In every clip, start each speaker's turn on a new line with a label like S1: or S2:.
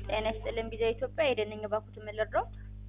S1: ጤና ይስጥልን ቢዛ ኢትዮጵያ የደንኝ ባኩት የምልርዳት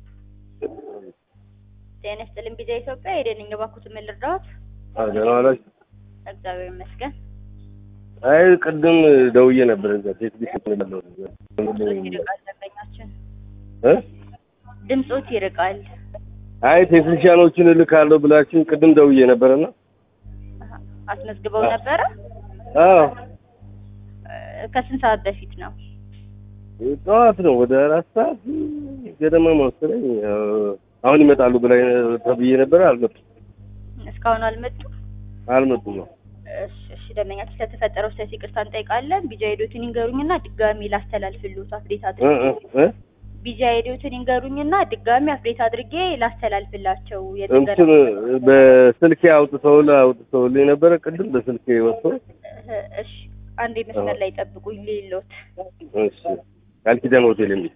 S1: ጤና ይስጥልን ቢዛ ኢትዮጵያ የደንኝ ባኩት የምልርዳት
S2: ደህና ዋላችሁ?
S1: እግዚአብሔር ይመስገን።
S2: አይ ቅድም ደውዬ ነበር እዛ ሴት ቢስ ያለው
S1: ድምፆት ይርቃል፣ ደንበኛችን
S2: እ
S1: ድምፆት ይርቃል።
S2: አይ ቴክኒሽያኖችን እልካለሁ ብላችሁ ቅድም ደውዬ ነበርና
S1: አሀ፣ አስመዝግበው ነበረ።
S2: አዎ
S1: እ፣ ከስንት ሰዓት በፊት ነው?
S2: ጠዋት ነው ወደ አራት ሰዓት ገደማ መሰለኝ። አሁን ይመጣሉ ብላ ተብዬ ነበር። አልመጡም
S1: እስካሁን አልመጡም።
S2: አልመጡም ነው
S1: እሺ፣ እሺ ደንበኛችን ስለተፈጠረው ስህተት ይቅርታ እንጠይቃለን። ቢጃ ሄዶትን ይንገሩኝና ድጋሚ ላስተላልፍልዎት አፕዴት
S2: እ
S1: አድርጌ
S2: እ እ
S1: ቢጃ ሄዶትን ይንገሩኝና ድጋሚ አፕዴት አድርጌ ላስተላልፍላቸው
S2: እንትን
S1: የጥገና
S2: በስልኬ አውጥተውል አውጥተውልኝ ነበረ ቅድም በስልኬ ወጥቶ
S1: እ፣ እሺ አንዴ መስመር ላይ ጠብቁኝ ሌሎት
S2: እሺ ቃል ኪዳን ሆቴል የሚል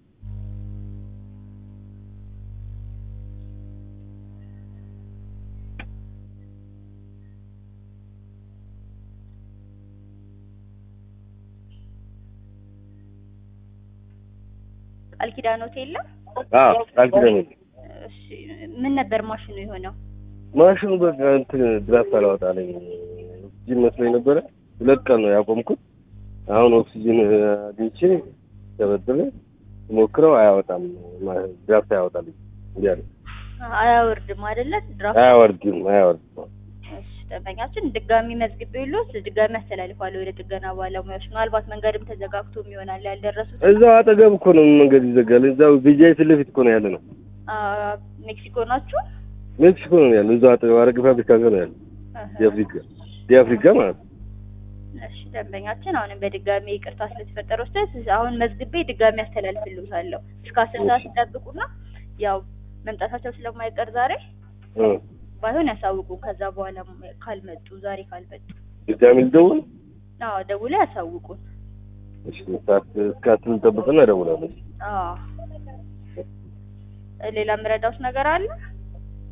S1: ቃል ኪዳን ሆቴል ነው።
S2: አዎ ቃል ኪዳን ሆቴል
S1: እሺ ምን ነበር ማሽኑ የሆነው?
S2: ማሽኑ በቃ እንትን ድራፍት አላወጣለኝ ኦክሲጅን መስሎኝ ነበረ። ሁለት ቀን ነው ያቆምኩት። አሁን ኦክሲጅን አግኝቼ ተበድሬ ሞክረው አያወጣም፣ ማ- ድራፍት አያወጣልኝ እያለ
S1: አያወርድም አይደለ? ድራፍት
S2: አያወርድም አያወርድም።
S1: እሺ ደንበኛችን ድጋሚ መዝግቤልዎት ድጋሚ አስተላልፋለሁ ወደ ጥገና ባለሙያዎች። ምናልባት መንገድም ተዘጋግቶም ይሆናል ያልደረሱት።
S2: እዛው አጠገብ እኮ ነው መንገድ ይዘጋል። እዛው ቢጃይ ፊት ለፊት እኮ ነው ያለ ነው።
S1: አ፣ ሜክሲኮ ናችሁ?
S2: ሜክሲኮ ነው ያለ። እዛው አጠገብ አረግ ፋብሪካ ጋር ነው ያለ።
S1: አሀ።
S2: የአፍሪካ የአፍሪካ ማለት ነው።
S1: እሺ ደንበኛችን አሁንም በድጋሚ ይቅርታ ስለተፈጠረው ስህተት አሁን መዝግቤ ድጋሚ አስተላልፍልዎታለሁ። እስከ አስር ሰዓት ይጠብቁና ያው መምጣታቸው ስለማይቀር ዛሬ
S2: እ
S1: ባይሆን ያሳውቁ። ከዛ በኋላ ካልመጡ ዛሬ ካልመጡ
S2: ድጋሚ ልደውል።
S1: አዎ ደውለው ያሳውቁን።
S2: እሺ ሰዓት እስከ አስር ልጠብቅና እደውላለሁ።
S1: አዎ ሌላ የምረዳውት ነገር አለ?